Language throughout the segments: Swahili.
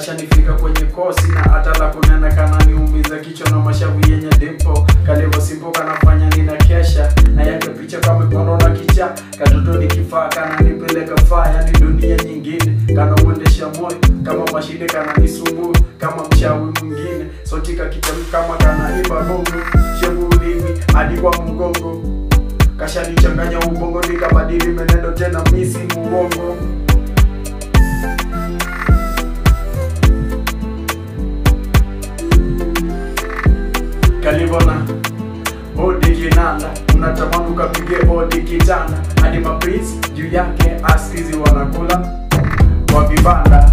kashanifika kwenye kosi na hata la kunena kananiumiza kichwa na mashavu yenye dimpo kalivyosimpo kanafanya nina kesha na yake picha kamepondo na kicha katoto ni kifaa kananipeleka faa yani dunia nyingine kanauendesha moyo kama mashine kananisumbua kama mchawi mwingine sotika kijamu kama kanaiba gongo shevu ulimi hadi kwa mgongo kashanichanganya ubongo nikabadili menendo tena misi muongo kalivona hodi kinanda unatamani ukapige hodi kitanda hadi maprinsi juu yake askizi wanakula kwa vibanda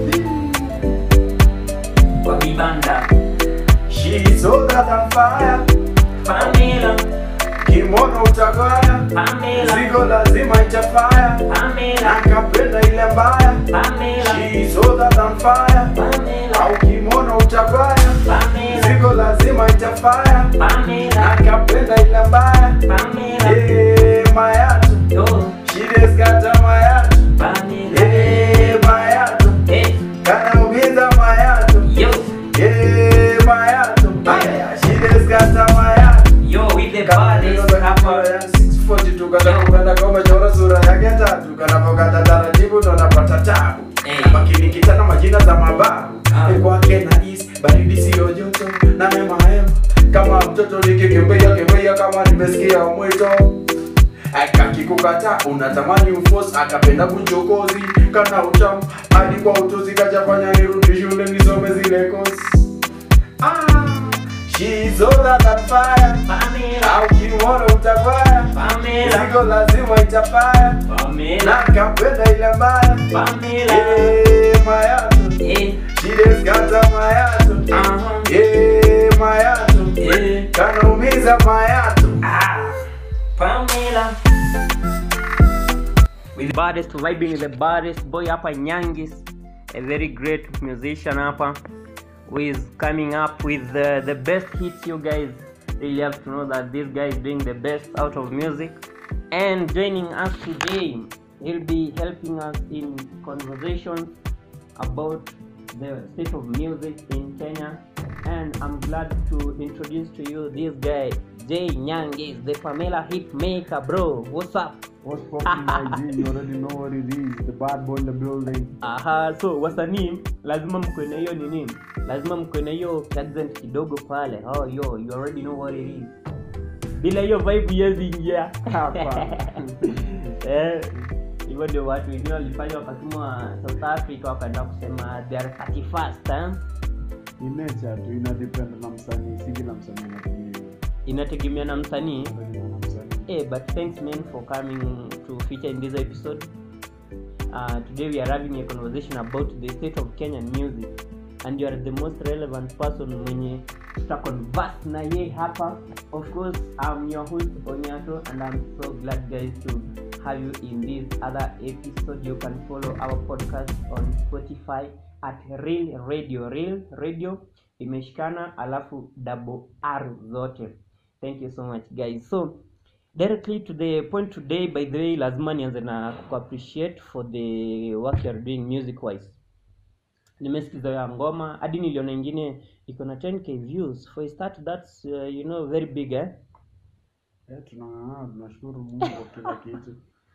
Kwa vibanda. She's older than fire Pamela, kimono utagaya Pamela, zigo lazima itafaya Pamela, nakapenda ile mbaya Pamela, She's older than fire Pamela, au kimono utagaya Pamela, zigo lazima itafaya Pamela, nakapenda ile mbaya Pamela, Eh, mayatu yo, shideskata mayatu Pamela, Eh, mayatu eh, kanaumiza mayatu yo, Eh, mayatu Aya, shideskata mayatu yo, with the baddest rapper. tukatakuenda komechora sura yake tatu kanapokata taratibu ndo napata tabu Eh. makinikitana majina za mababu Ah. Ni kwake na is baridi siyo joto na mema hema kama mtoto nikikimbia kimbia kama nimesikia mwito akakikukata unatamani ufos akapenda kuchokozi kana utamu hadi kwa utozi kachafanya nirudi shule nisome zile kosi ah, she's older than fire Pamela, au kimwona utafaya Pamela, Zigo lazima itafaya Pamela, na kapenda ile mbaya Pamela, Eh, mayatu eh, shideskata mayatu aha, Eh, mayatu eh, kanaumiza mayatu ah, Pamela. With the baddest vibing with the baddest boy hapa Nyangis, a very great musician hapa who is coming up with the, the best hits you guys really have to know that this guy is doing the best out of music and joining us today he'll be helping us in conversations about the state of music in Kenya and I'm glad to introduce to you this guy Jay Nyangis the Pamela hit maker bro what's up What's poppin' my G? You already know what it is. The bad boy in the building. aha so wasanii lazima mkwe na hiyo nini lazima mkwe na hiyo accent kidogo pale oh yo you already know what it is bila hiyo vibe huwezi ingia Hapa. eh hivyo ndio watu wengine walifanya wakatumwa south africa wakaenda kusema they are 31st eh? Ni nature tu ina depend na msanii. Si kila msanii anatumia hiyo. inategemea na msanii Inategemea na msanii. Hey, but thanks man for coming to feature in this episode. Uh, today we are having a conversation about the state of Kenyan music and you are the most relevant person mwenye tutaconverse na ye hapa. Of course, I'm your host Onyato and I'm so glad guys to have you in this other episode. You can follow our podcast on Spotify at Real Radio. Real Radio imeshikana alafu double R zote. Thank you so much guys. So directly to the point today by the way lazima nianze na kuappreciate for the work you are doing music wise nimesikiza ya ngoma hadi niliona ingine iko na 10k views for a start that's uh, you know very big eh Eh, tunang'ang'ana tunashukuru Mungu kwa kila kitu.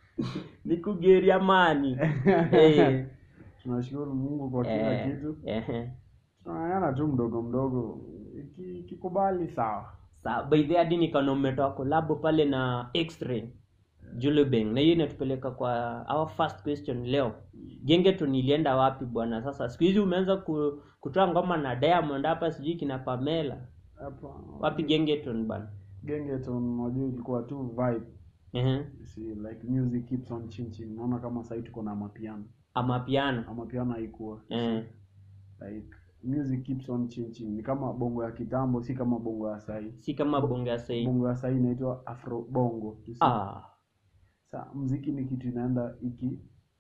nikugeria mani Eh, Tunashukuru Mungu kwa kila eh, kitu. eh. Tunang'ang'ana tu mdogo mdogo. Iki- Ikikubali sawa. Sa by the way, hadi nikaona umetoa kolabo pale na X-Ray Julubeng na hiyo inatupeleka kwa our first question leo gengeton ilienda wapi bwana sasa siku hizi umeanza ku, kutoa ngoma na diamond hapa sijui kina pamela Hapa wapi gengeton bana Gengeton unajua ilikuwa tu vibe. Ehe. See, like music keeps on changing. Naona kama sasa tuko na mapiano. ama piano Amapiano haikuwa. eh. like music keeps on changing ni kama bongo ya kitambo si kama bongo ya sahii si kama bonge ya sai bongo ya sahii inaitwa afro bongo You see? ah, sa mziki ni kitu inaenda iki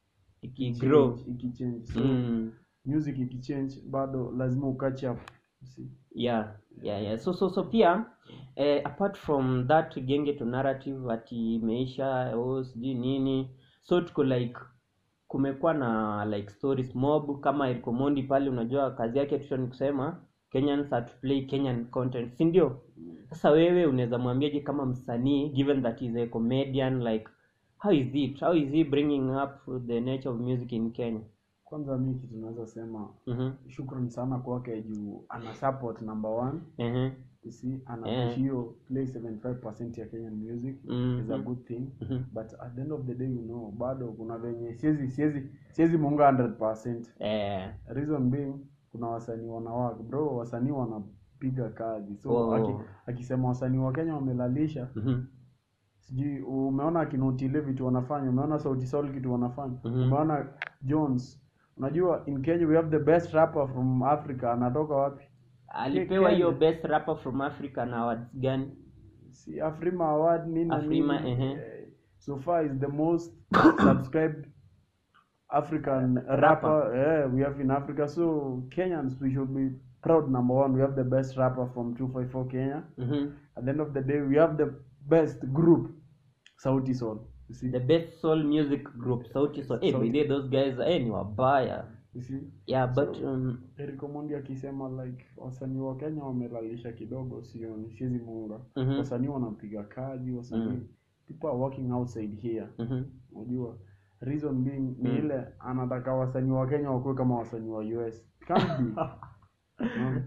ikigrow change, ikichange so mm. music ikichange bado lazima ukatch up you see. yeah yeah yeah so so so pia eh, apart from that genge to narrative ati imeisha oh sijui nini so tuko like kumekuwa na like stories mob kama Eric Omondi pale unajua kazi yake tu ni kusema Kenyans are to play Kenyan content si ndio sasa wewe unaweza mwambiaje kama msanii given that he's a comedian like how is it how is he bringing up the nature of music in Kenya kwanza mi kitu naweza sema mhm shukran sana kwake juu ana support number one mhm you see ana Yeah. push hiyo play 75% ya Kenyan music Mhm. is a good thing mhm but at the end of the day you know bado kuna venye siwezi siwezi siwezi muunga 100% eh reason being kuna wasanii wanawake bro wasanii wanapiga kazi so Oh. aki, akisema wasanii wa Kenya wamelalisha mhm sijui umeona akinotile vitu wanafanya umeona sauti sol kitu wanafanya Mhm. umeona jones unajua in kenya we have the best rapper from africa anatoka wapi alipewa Kenya. hiyo best rapper from Africa na awards gani si afrima award nini Afrima, nini. ehe. Eh, so far is the most subscribed african rapper eh, we have in africa so kenyans we should be proud number one we have the best rapper from 254 kenya mhm at the end of the day we have the best group sauti sol you see the best soul music group sauti sol eh Sauti. by the way, those guys eh ni wabaya you see yeah but So- um, Eric Omondi akisema like wasanii wa Kenya wamelalisha kidogo, sioni, siwezi muunga. Mhm. Wasanii wanapiga kazi, wasanii Mhm. people are working outside here. mhm Unajua reason being ni Mhm. ile anataka wasanii wa Kenya wakuwe kama wasanii wa US. Can't be. Unaona?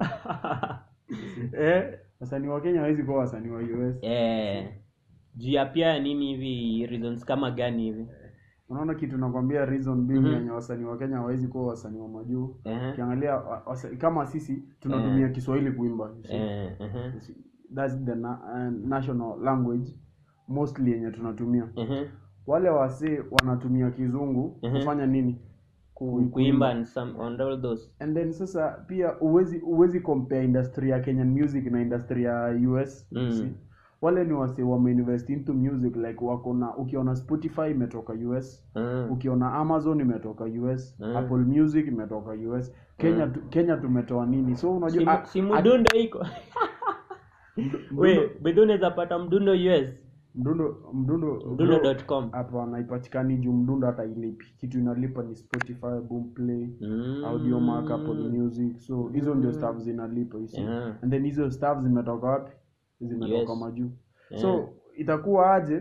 eh wasanii wa Kenya hawezi kuwa wasanii wa US. eh juu ya pia nini hivi reasons kama gani hivi Unaona kitu nakwambia reason being Mhm. yenye wasanii wa Kenya hawezi kuwa wasanii wa majuu. eh Ukiangalia wa- wasa- kama sisi tunatumia Kiswahili kuimba. you see. eh eh that's the na uh, national language mostly yenye tunatumia eh wale wasee wanatumia kizungu Mhm. kufanya nini Ku- kuimba and some on all those and then sasa pia uwezi uwezi compare industry ya kenyan music na industry ya us Mm. see. wale ni wasee wameinvest into music like wako na ukiona spotify imetoka us mm. ukiona amazon imetoka us Mm. apple music imetoka us kenya tu, kenya tumetoa nini so unajua a- si a- mdundo iko mdu- we mdundo- bedhi unaweza pata mdundo us mdundo mdundo mdundo.com hapana haipatikani juu mdundo hata ilipi kitu inalipa ni spotify boomplay Mm. audio mark apple music so hizo ndio staff zinalipa you see. Yeah. and then hizo staff zimetoka wapi zimetoka Yes. majuu Yeah. so itakuwa aje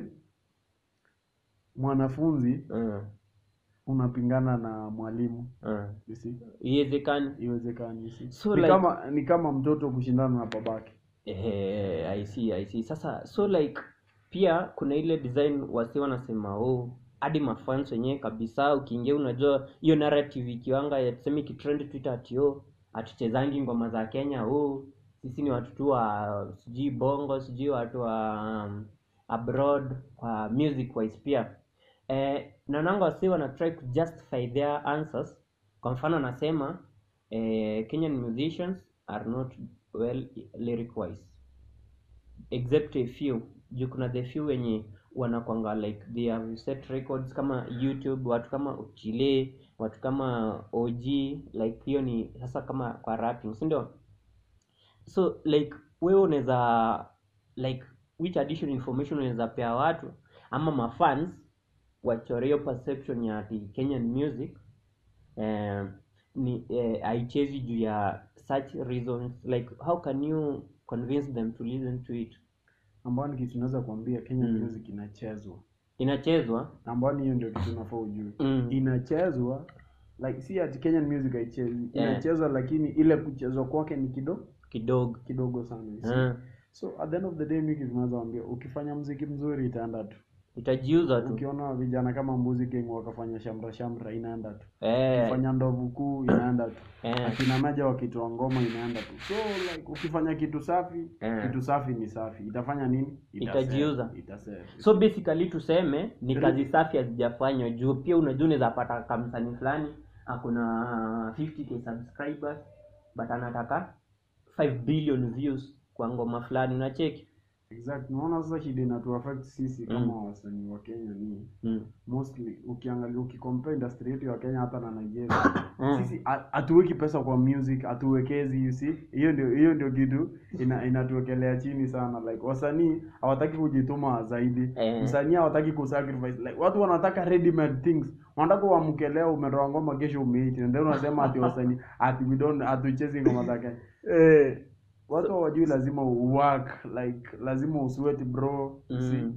mwanafunzi Mm. unapingana na mwalimu Mm. you see iwezekani iwezekani you see. So ni like- kama ni kama mtoto kushindana na babake Eh, I see, I see. Sasa so like pia kuna ile design wasi wanasema oh hadi mafans wenyewe kabisa ukiingia unajua hiyo narrative ikiwanga ya tuseme ikitrend Twitter ati oh hatuchezangi ngoma za Kenya oh sisi ni watu tu wa sijui bongo sijui watu wa um, abroad kwa music wise pia eh, naonanga wasi wana try to justify their answers kwa mfano anasema eh, Kenyan musicians are not well lyric wise except a few juu kuna the few wenye wanakwanga like they have set records kama youtube watu kama uchile watu kama og like hiyo ni sasa kama kwa rapping si ndio so like wewe unaweza like which additional information unaweza pea watu ama mafans wachore hiyo perception ya ati kenyan music eh, ni eh, haichezi juu ya such reasons like how can you convince them to listen to it ambao ni kitu naweza kuambia Kenyan Mm. music inachezwa inachezwa ambao ni hiyo ndio kitu unafaa ujue mm. inachezwa like si ati Kenyan music haichezi Yeah. inachezwa lakini ile kuchezwa kwake ni kidogo kidogo kidogo sana you see. Ah, so at the end of the day mimi tunaweza waambia ukifanya mziki mzuri itaenda tu itajiuza tu ukiona vijana kama mbuzi king wakafanya shamra shamra inaenda tu eh, ukifanya ndovu kuu inaenda tu eh, akina meja wakitoa ngoma inaenda tu so like ukifanya kitu safi Eh. kitu safi ni safi itafanya nini Itasell. Itajiuza. Itasell. so basically tuseme ni Re- kazi safi hazijafanywa juu pia unajua unaweza pata kamsani fulani akuna 50k subscribers but anataka 5 billion views kwa ngoma fulani unacheki exact naona sasa shida inatu affect sisi kama wasanii wa Kenya ni mm. mostly ukiangalia ukicompare industry yetu ya Kenya hata na Nigeria Mm. sisi ha- hatuweki pesa kwa music hatuwekezi you see hiyo ndio hiyo ndio kitu ina, inatuwekelea chini sana like wasanii hawataki kujituma zaidi Eh. msanii hawataki kusacrifice like watu wanataka ready made things wanataka uamke leo umetoa ngoma kesho umeiti ndio unasema ati wasanii ati we don't hatuchezi ngoma za Kenya eh, watu hawajui lazima uwork like lazima usweat bro you see mm,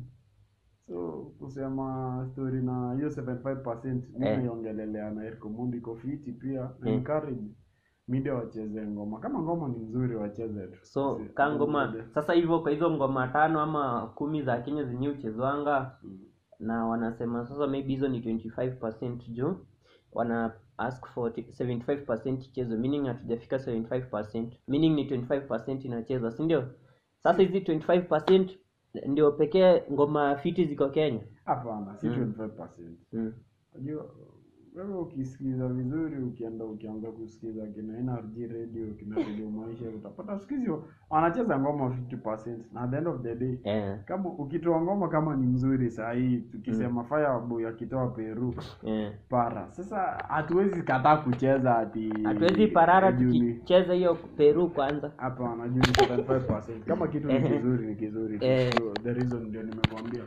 so kusema story na hiyo 75% Eh. mimi niongelelea na Eric Omondi iko fiti pia na Mm. encourage media wacheze ngoma kama ngoma ni nzuri wacheze tu so Si- ka ngoma sasa hivyo kwa hizo ngoma tano ama kumi za kenya zenye uchezwanga Mm. na wanasema sasa maybe hizo ni 25 juu wana ask for t- 75 chezo meaning hatujafika 75 meaning ni 25 inachezwa si ndio sasa hizi 25 ndio pekee ngoma fiti ziko kenya hapana si Mm. 25% mm. Unajua wewe ukisikiza vizuri ukienda ukianza kusikiza kina NRG radio kina radio maisha utapata siku hizi wanacheza ngoma 50% na at the end of the day eh, kama ukitoa ngoma kama ni mzuri saa hii tukisema Fireboy akitoa Peru eh. para sasa hatuwezi kataa kucheza ati hatuwezi parara juu ni- tukicheza hiyo peru kwanza hapana juu ni 75% kama kitu ni Ehe. kizuri ni kizuri tu. Eh. So, the reason ndio nimekwambia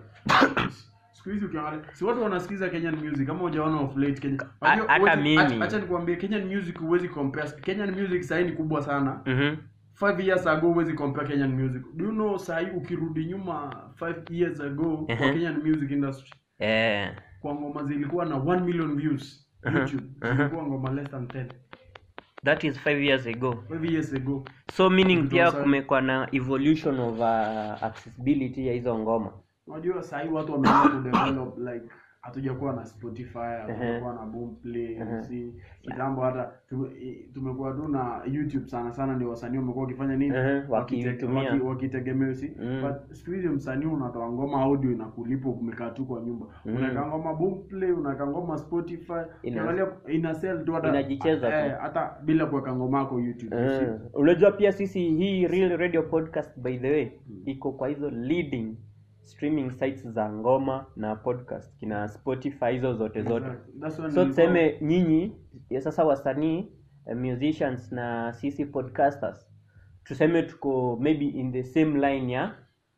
siku hizi ukiangalia si watu wanasikiza Kenyan music kama hujaona of late Kenya A- Unajua, hata huwezi- mimi. acha- acha nikwambie Kenyan music huwezi compare Kenyan music sahii ni kubwa sana mm-hmm. five years ago huwezi compare Kenyan music do you know sahii ukirudi nyuma five years ago kwa Ehe. Kenyan music industry eh. kwa ngoma zilikuwa na 1 million views Aha, YouTube aha. zilikuwa ngoma less than 10 that is five years ago five years ago so meaning Vitu pia sana. kumekuwa na evolution of uh, accessibility ya hizo ngoma unajua sahii watu wameanza kudevelop like hatujakuwa na spotify hatujakuwa na boomplay Ehe. si kitambo hata tu- i- tumekuwa tu na youtube sana sana ndio wasanii wamekuwa wakifanya nini Ehe, Wakite- wakiitumia. waki- wakitegemea si Mm. but siku hizi msanii unatoa ngoma audio inakulipa umekaa tu kwa nyumba Mm. unaweka ngoma boomplay unaweka ngoma spotify Ina- ukiangalia ina sell tu hata Inajicheza tu. eh, hata bila kuweka ngoma yako youtube you see. Eh, unajua pia sisi hii real radio podcast by the way iko kwa hizo leading streaming sites za ngoma na podcast kina spotify hizo zote zote That's when so nilikuwa- tuseme nyinyi ya sasa wasanii eh, musicians na sisi podcasters tuseme tuko maybe in the same line ya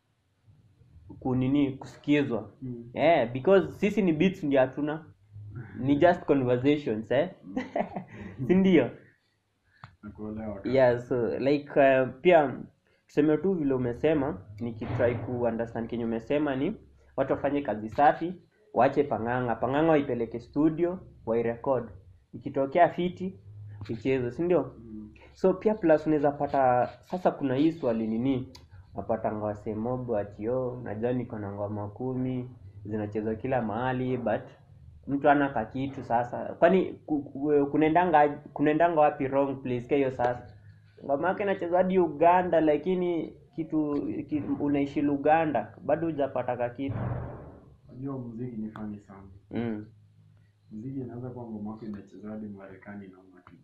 kunini kusikizwa Mm. yeah, because sisi ni beats ndio hatuna ni just conversations eh si ndio Nakuelewa kaka. yeah so like uh, pia tuseme tu vile umesema nikitry ku understand kenye umesema ni watu wafanye kazi safi waache pang'anga pang'anga waipeleke studio wairekod ikitokea fiti icheze si ndio Mm. so pia plus unaweza pata sasa kuna hii swali nini napata ngawasemobo atio najua niko na ngoma kumi zinachezwa kila mahali but mtu ana kakitu sasa kwani ku- ku- kunaendanga kunaendanga wapi wrong place ka hiyo sasa ngoma yake inachezwa hadi uganda lakini kitu ki, unaishi luganda bado hujapata kakitu Unajua muziki ni fani sana. mm. Muziki inaweza kuwa ngoma yako inachezwa hadi Marekani na una kitu.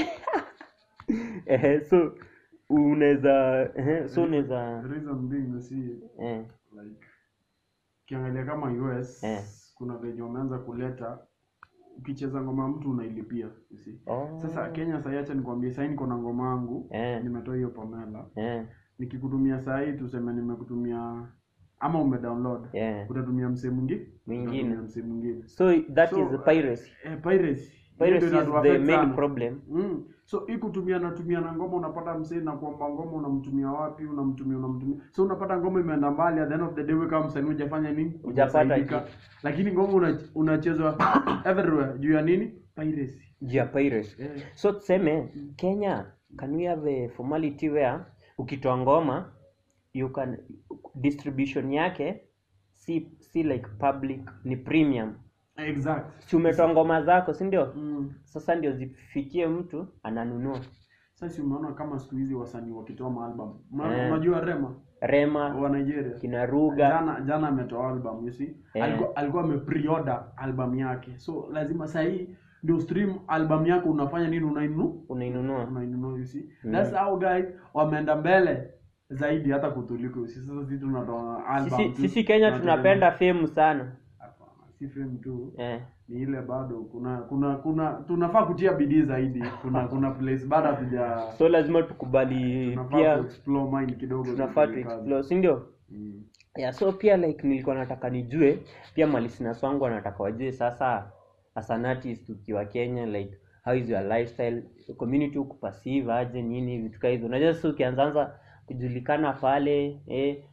Ehe, so unaweza ehe, so unaweza The reason being you see eh, like ukiangalia kama US Eh. kuna venye wameanza kuleta ukicheza ngoma ya mtu unailipia you see. oh, Sasa Kenya sasa acha nikwambie sasa niko na ngoma yangu eh, nimetoa hiyo Pamela eh, nikikutumia saa hii tuseme nimekutumia ama umedownload eh. utatumia msee mwingine Mwingine. utatumia msee mwingine so that So, is piracy eh, piracy piracy Hiyo ndio is the inatuaffect main sana. problem Mm. So hii kutumia natumia na ngoma unapata msee na kuomba ngoma unamtumia wapi unamtumia unamtumia. So unapata ngoma imeenda mbali at the end of the day wewe kama msanii hujafanya nini? Hujapata Hujasaidika. kitu. Lakini ngoma una, unachezwa everywhere juu ya nini? Piracy. juu ya piracy Eh. so tuseme kenya can we have a formality where ukitoa ngoma you can distribution yake si si like public ni premium Exact. si umetoa ngoma zako si ndio Mm. sasa ndio zifikie mtu ananunua Sasa si umeona kama siku hizi wasanii wakitoa maalbum. Eh. Unajua Rema rema wa Nigeria. kina ruga Jana jana ametoa album you see. Eh. Alikuwa alikuwa ame-pre-order album yake. So lazima sasa hii ndio stream album yako unafanya nini unainunua? unainunua unainunua you see Mm. that's how guys wameenda mbele zaidi hata kutuliko you see sasa sisi tunatoa album sisi, tu. sisi kenya Tunategemea- tunapenda fame sana Hapana, si fame tu eh. ni ile bado kuna kuna kuna tunafaa kutia bidii zaidi kuna kuna place bado hatuja so lazima tukubali tunafaa pia ku explore mind kidogo tunafaa tu tufanye kazi. explore si ndio Mm. yeah, so pia like nilikuwa nataka nijue pia malisinasi wangu wanataka wajue sasa as an artist ukiwa kenya like how is your lifestyle community ukuperceive aje nini vitu kaa hizo unajua sasa ukianzaanza kujulikana pale eh,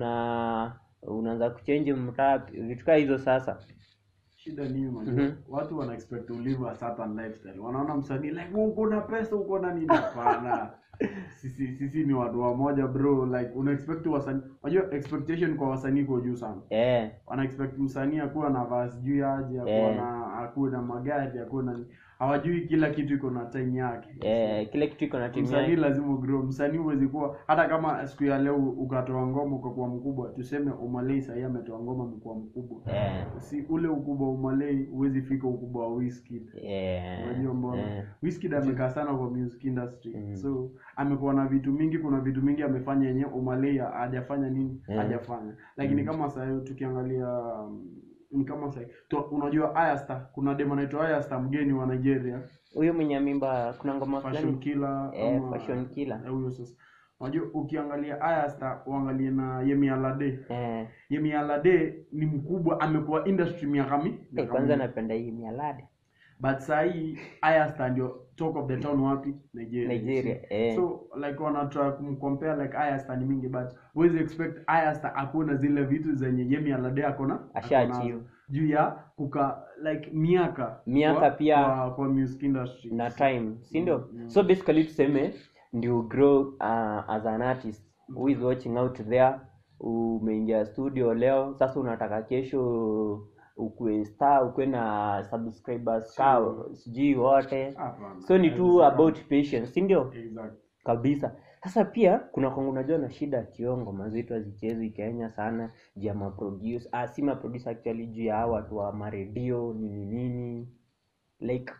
una unaanza kuchange mtaa vitu kaa hizo sasa shida ni unajua Mhm. watu wana expect to live a certain lifestyle wanaona msanii like "Wewe uko na pesa uko na nini hapana sisi sisi ni watu wamoja bro like una expect wasanii unajua expectation kwa wasanii kwa juu sana eh, wana expect msanii akuwa na vaa sijui aje akuwa Eh. na akuwe na magari akuwe na hawajui kila kitu iko na time yake eh, kile kitu iko na timu msanii yake lazima ugrow msanii huwezi kuwa hata kama siku ya leo ukatoa ngoma ukakuwa mkubwa tuseme umalei sahii ametoa ngoma mkuwa mkubwa eh, si ule ukubwa wa umalei huwezi fika ukubwa wa Wizkid eh, unajua mbona eh, Wizkid amekaa sana kwa music industry Mm. so amekuwa na vitu mingi kuna vitu mingi amefanya yenyewe umalei hajafanya nini Mm. hajafanya lakini kama sasa tukiangalia um, ni kama sasa to, unajua Ayastar kuna demo anaitwa Ayastar mgeni wa Nigeria huyo mwenye mimba kuna ngoma fashion fulani killer eh, ama- fashion killer Eh, huyo sasa unajua ukiangalia Ayastar uangalie na Yemi Alade eh, Yemi Alade ni mkubwa amekuwa industry miaka mi eh, miaka kwanza mingi. napenda hii mialade but sahii Ayastar ndio talk of the town wapi Nigeria Nigeria, eh. so like wanatry kumcompare like Ayastar ni mingi but huwezi expect Ayastar akuwe na zile vitu zenye Yemi Alade akona Asha akonazo. achieve. juu ya kuka like miaka Miaka kwa, pia kwa, kwa music industry na time si ndio Mm, mm. so basically tuseme ndio grow uh, as an artist who is watching out there umeingia studio leo sasa unataka kesho ukue star ukue na subscribers ka sijui wote Hapana. so ni tu Haiwezekani. about patience si ndio Exactly. kabisa sasa pia kuna kwangu unajua na shida ya kio ngoma zetu hazichezwi kenya sana juu ya maproduce ah, si maproduce actually juu ya hawa watu wa maredio nini nini like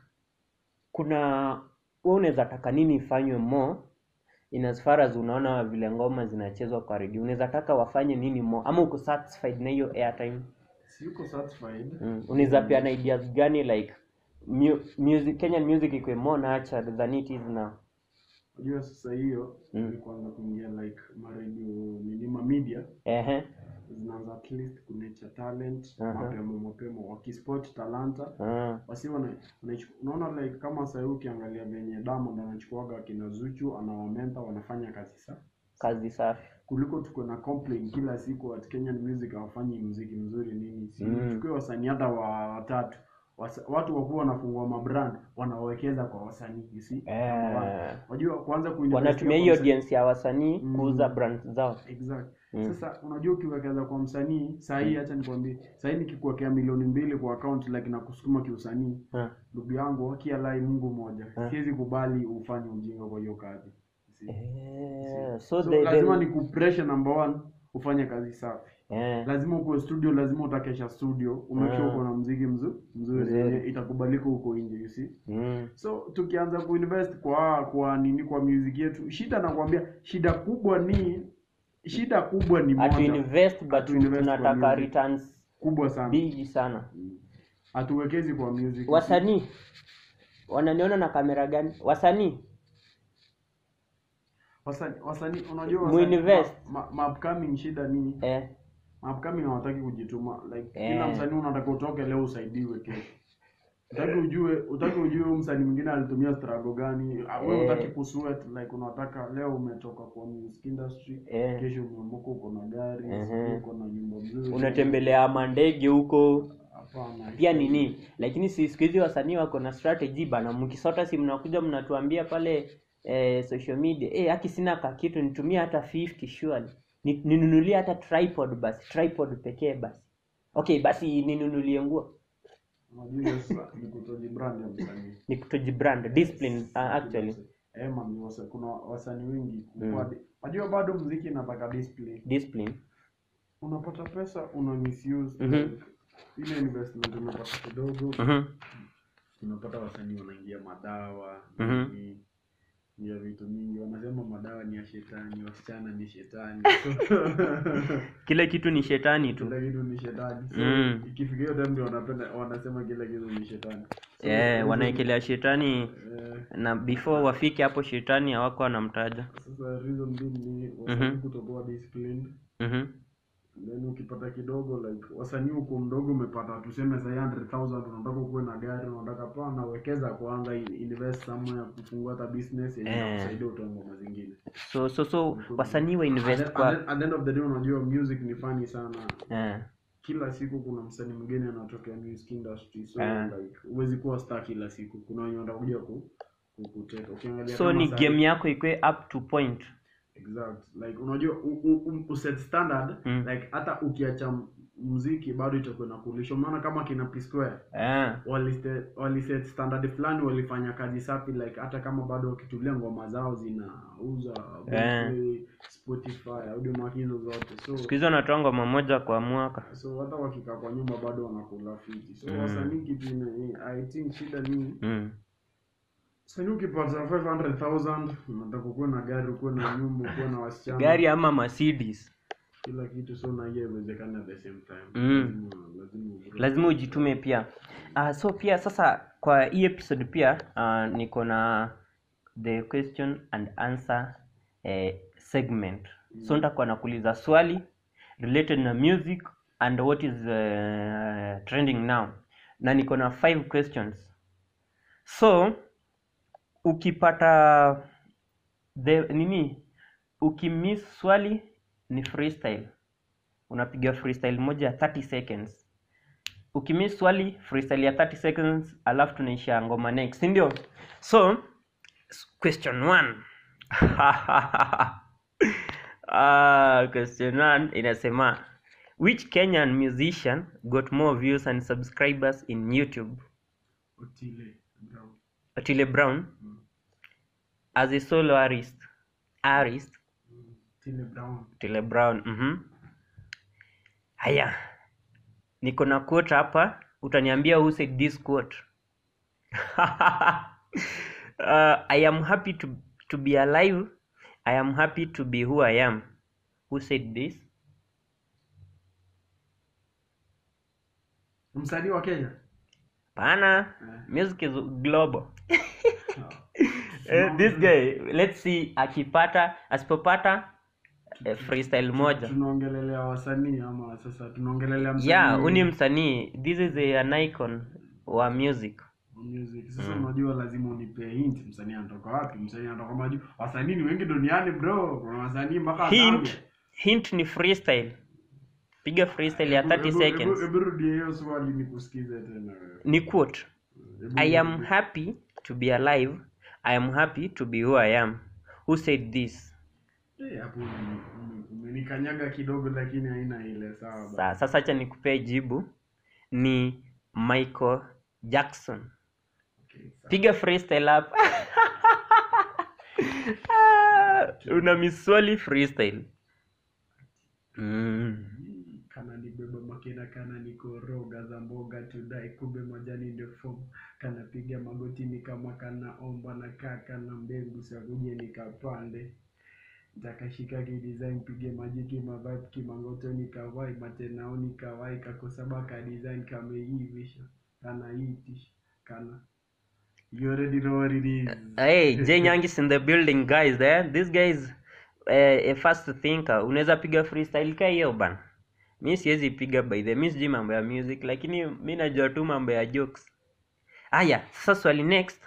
kuna wewe unaweza taka nini ifanywe more in as far as unaona vile ngoma zinachezwa kwa redio unaweza taka wafanye nini more ama uko satisfied na hiyo airtime siko satisfied mm. unaweza peana ideas gani like mu music kenyan music ikuwe more nurtured than it is now unajua sasa hiyo Mm. mm. kwanza kuingia like maredio minima media ehe zinaanza at least kunature talent Aha. mapema mapema wakispot talanta ah. wasi wana- wanaichu- unaona like kama sahii ukiangalia venye Diamond anachukuaga akina Zuchu anawamenta wanafanya kazi sa kazi safi kuliko tuko na complain kila siku at Kenyan music hawafanyi muziki mzuri nini si Mm. chukue wasanii hata wa watatu Wasa, watu wakuwa wanafungua mabrand wanawekeza kwa wasanii you see Eh. unajua kwanza kuinvest wanatumia kwa hiyo msanii- audience ya wasanii Mm. kuuza brand zao Exact. Mm. Sasa unajua ukiwekeza kwa msanii saa hii, acha nikwambie, saa hii nikikuwekea milioni mbili kwa account like na kusukuma kiusanii, Ah. ndugu yangu, wakialai Mungu moja, Ah. siwezi kubali ufanye ujinga kwa hiyo kazi. See? Eh, So, so the- lazima the- ni kupressure number one, ufanye kazi safi. eh, Lazima ukuwe studio, lazima utakesha studio, umake sure Ah. uko na mziki mzu, mzuri Mzuri. yenye itakubalika huko nje, you see. mm, So tukianza kuinvest kwa kwa nini kwa music yetu, shida nakwambia, shida kubwa ni shida kubwa ni hatu moja invest but Hatu invest kwa tunataka music. returns kubwa sana big sana hatuwekezi kwa music wasanii wananiona na kamera gani wasanii wasanii wasanii unajua Muinvest. ma, ma, ma upcoming shida ni eh, ma upcoming hawataki kujituma like Eh. kila msanii unataka utoke leo usaidiwe kesho utaki ujue utaki ujue huyu msanii mwingine alitumia struggle gani Ah, wewe Eh. utaki kusweat like unataka leo umetoka kwa music industry Eh. kesho umeamka uko na gari Mhm. sijui uko na nyumba mzuri unatembelea mandege huko hapana pia nini lakini si siku hizi wasanii wako na strategy bana mkisota si mnakuja mnatuambia pale eh, social media eh haki sina ka kitu nitumie hata 50 surely Ni- ninunulie hata tripod basi tripod pekee basi okay basi ninunulie nguo unajua hiyo sasa ni kutojibrand ya msanii ni kutojibrand discipline uh, actually Eh, man, ni wasa, kuna wasanii wengi Mm. mm. Unajua bado mziki inataka discipline. discipline Unapata pesa una misuse Mhm. like, ile investment unapata kidogo, mhm unapata wasanii wanaingia madawa Mhm. nini, ya vitu mingi wanasema madawa ni ya shetani, wasichana ni shetani, kila kitu ni shetani tu kila kitu ni shetani. So Mm. ikifika hiyo time ndio wanapenda wanasema kila kitu ni shetani. So, eh reason- wanaekelea shetani eh, na before wafike hapo shetani hawako wanamtaja sasa reason being ni wasanii Mhm. kutokuwa disciplined mhm then ukipata kidogo like wasanii huko mdogo umepata tuseme sai 100000 unataka ukuwe na gari unataka pana wekeza kwanza in- invest somewhere kufungua hata business yenye Eh. itakusaidia utoe ngoma zingine so so so wasanii wa At invest the- kwa at the- at the end of the day unajua music ni funny sana eh, kila siku kuna msanii mwingine anatokea music industry so Eh. like huwezi kuwa star kila siku kuna wenye watakuja ku ku- kuteka ukiangalia so kama ni sahi- game yako ikwe up to point exact like unajua u, u, u, uset standard Mm. like hata ukiacha m- muziki bado itakuwa inakulisha maana kama kina P Square eh, waliste- waliset standard fulani walifanya kazi safi like hata kama bado wakitulia ngoma zao zinauza Eh. Boomplay, Spotify Audiomack hizo zote so siku hizi wanatoa ngoma moja kwa mwaka so hata wakikaa kwa nyumba bado wanakula fiti so Mm. wasanii kitu ina- i think shida ni mm. sanii ukipata 500000 unataka ukuwe na gari ukuwe na nyumba ukuwe na wasichana gari ama mercedes kila kitu so na hiyo iwezekana at the same time Mm. lazima lazima ugrow. lazima ujitume pia uh, so pia sasa kwa hii episode pia uh, niko na the question and answer eh, segment so nitakuwa nakuuliza swali related na music and what is uh, trending now na niko na five questions so ukipata the nini ukimiss swali ni freestyle unapiga freestyle moja ya 30 seconds ukimiss swali freestyle ya 30 seconds alafu tunaisha ngoma next si ndio so s- question one ah, question one inasema which kenyan musician got more views and subscribers in youtube Otile Brown. otile brown as a solo artist artist Mm. Otile Brown. Otile Brown. Mhm. Haya. Niko na quote hapa, utaniambia who said this quote. uh, I am happy to to be alive. I am happy to be who I am. Who said this? msanii wa kenya Pana. Eh. Music is global. Eh, this guy, let's see akipata, asipopata eh, freestyle moja. tunaongelelea wasanii ama sasa tunaongelelea msanii yeah huu msanii this is a, an icon wa music wa music sasa unajua lazima unipe hint msanii anatoka wapi msanii anatoka maju wasanii ni wengi duniani bro kuna wasanii mpaka hint Zambia. hint ni freestyle piga freestyle ya 30 Hebu- hebu- seconds hebu rudie hiyo swali nikusikize tena wewe. ni quote Hebu i am rudie. happy to be alive i am happy to be who i am who said this Eh, hapo ume- ume- umenikanyaga kidogo lakini haina ile sawa bana. Sa, sasa acha nikupee jibu ni michael jackson Okay, sawa. piga freestyle hapa Ah, una miswali freestyle mm. kana nibeba makena kana nikoroga za mboga tudai kumbe majani ndio fomu kana piga magotini kama kana omba na kaka na mbegu sakuje nikapande takashika kidesign pige maji kimavibe kimangoto nikawai matenao nikawai kakosaba ka design kameivisha kana itish kana you already know what it is hey Jay Nyangis in the building guys eh? this guy is eh, a fast thinker unaweza piga freestyle ka hiyo bana mi siwezi piga by the mi sijui mambo ya music lakini mi najua tu mambo ya jokes haya sasa swali next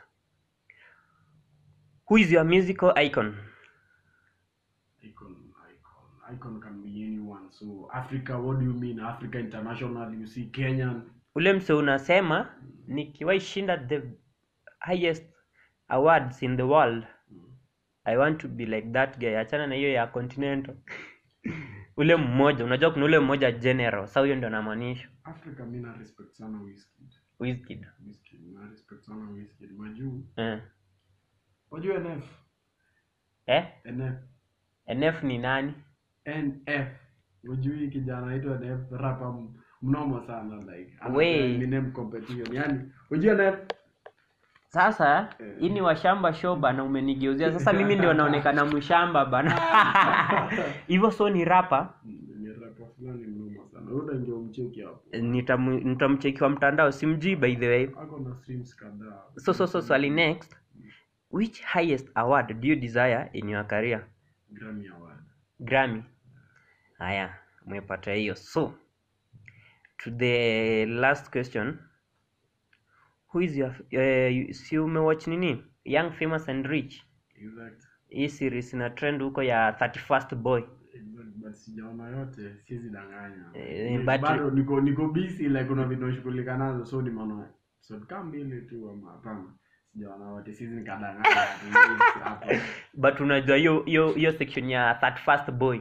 who is your musical icon icon icon icon can be anyone so africa what do you mean africa international you see kenyan ule mse unasema nikiwahi shinda the highest awards in the world i want to be like that guy achana na hiyo ya continental ule mmoja unajua kuna ule mmoja general sa huyo ndio namaanisha africa mi na respect sana Wizkid. Wizkid. Wizkid, na respect sana Wizkid. majuu eh. wajua nf eh? nf nf ni nani nf wajui kijana aitwa nf rapa m- mnomo sana like ana We. Eminem competition yani wajua nf sasa Eh. hii ni washamba show bana umenigeuzia sasa mimi ndio naonekana mshamba bana hivyo so ni rapa ni rapa fulani mnomo sana uda ndio mcheki hapo Nitamu- nitamcheki kwa mtandao simjui by the way ako na streams kadhaa so so so swali next which highest award do you desire in your career Grammy award grammy haya umepata hiyo so to the last question who is your uh, si umewatch nini young famous and rich Exact. hii series ina trend huko ya 31st boy Exact, but sijaona yote siwezi danganya Eh, Ni- but- bado niko niko busy like kuna vitu nashughulika nazo so nimeona so kama mbili tu ama hapana sijaona wote siwezi nikadanganya ati yes, hapa but unajua hiyo hiyo hiyo section ya 31st boy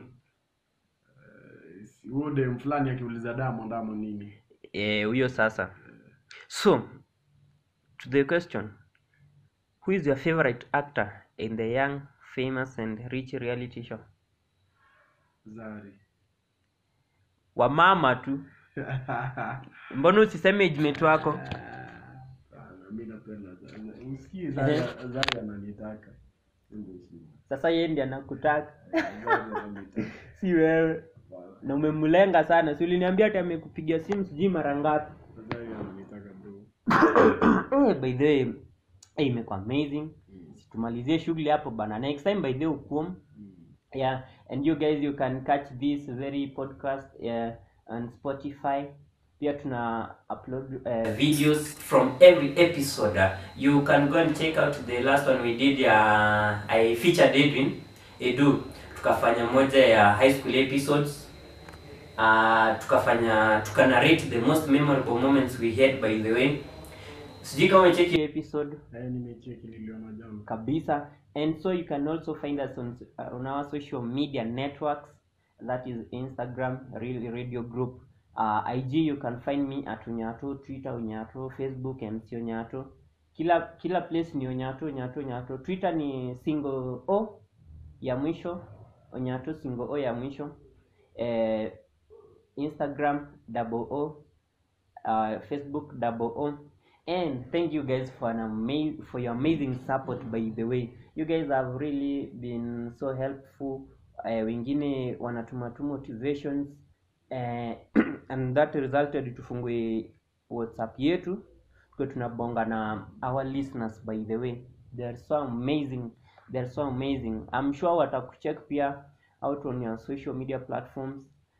huo dem fulani akiuliza Diamond ama nini eh, huyo sasa so to the question who is your favorite actor in the young famous and rich reality show Zari wamama tu mbona usiseme age wako Ah, mi napenda Zari. Usikii Zari Zari ananitaka Ndio shida. sasa yeye ndiye anakutaka Zari ananitaka si wewe na umemlenga sana si uliniambia ati amekupigia simu sijui mara ngapi Zari ananitaka bro Eh, by the way eh, imekuwa amazing tumalizie shughuli hapo bana next time by the way ukuom yeah and you guys you can catch this very podcast uh, on spotify pia tuna upload uh, videos from every episode uh, you can go and check out the last one we did uh, i featured edwin edu tukafanya moja ya high school episodes uh, tukafanya tukanarate the most memorable moments we had by the way sijui kama umecheki episode Eh, nimecheki niliona jana kabisa and so you can also find us on, uh, on our social media networks that is instagram real radio group uh, ig you can find me at unyato twitter unyato facebook mc unyato kila kila place ni unyato unyato unyato twitter ni single o ya mwisho unyato single o ya mwisho eh, instagram double o uh, Facebook double O. And thank you guys for an ama- for your amazing support by the way. You guys have really been so helpful. Uh, wengine wanatuma tu motivations uh, and that resulted tufungue WhatsApp yetu tukiwa tunabonga na our listeners by the way. They are so amazing. They are so amazing. I'm sure watakucheck pia out on your social media platforms.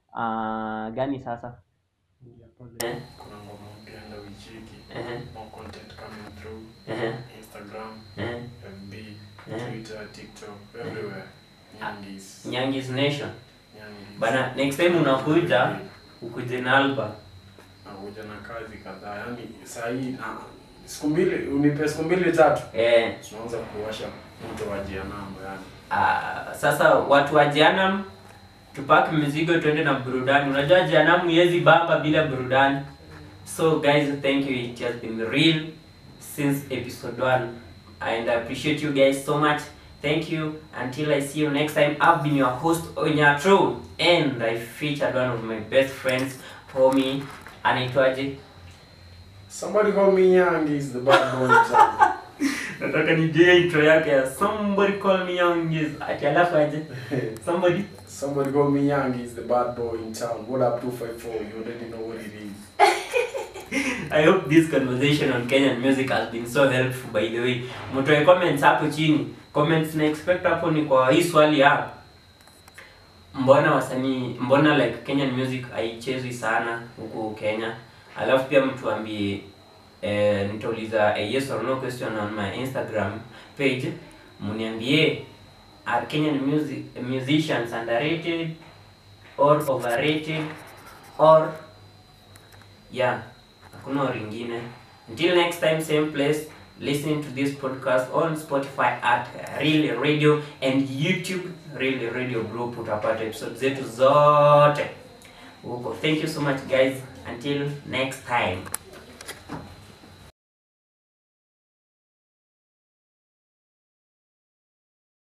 Uh, gani sasa? Ingia pale. Eh. kuna ngoma mpya enda uicheki Eh. more content coming through Eh. instagram Eh. fb Eh. twitter tiktok everywhere nyangis Nyangis Nation. nyangis Bana, next time unakuja ukuje na album. nakuja na kazi kadhaa yani sahii na siku mbili unipe siku mbili tatu Eh, tunaanza kuwasha mto wa jianamo yani ah, sasa watu wa Jehanamu tupaki mizigo tuende na burudani. Unajua Jehanamu yezi bamba bila burudani. So guys, thank you. It has been real since episode 1 and I appreciate you guys so much. Thank you. Until I see you next time. I've been your host Onyatro and I featured one of my best friends, homie anaitwaje? somebody call me nyangis the bad boy in town. nataka nijue intro yake ya somebody call me young is ati alafu aje somebody somebody call me nyangis the bad boy in town what up 254 you already know what it is i hope this conversation on kenyan music has been so helpful by the way mtoe comments hapo chini comments na expect hapo ni kwa hii swali ya mbona wasanii mbona like kenyan music haichezwi sana huku kenya alafu pia mtuambie eh, nitauliza a yes or no question on my instagram page mniambie are kenyan music musicians underrated or overrated or yeah hakuna or ingine until next time same place listening to this podcast on spotify at real radio and youtube real radio group utapata episode zetu zote huko thank you so much guys until next time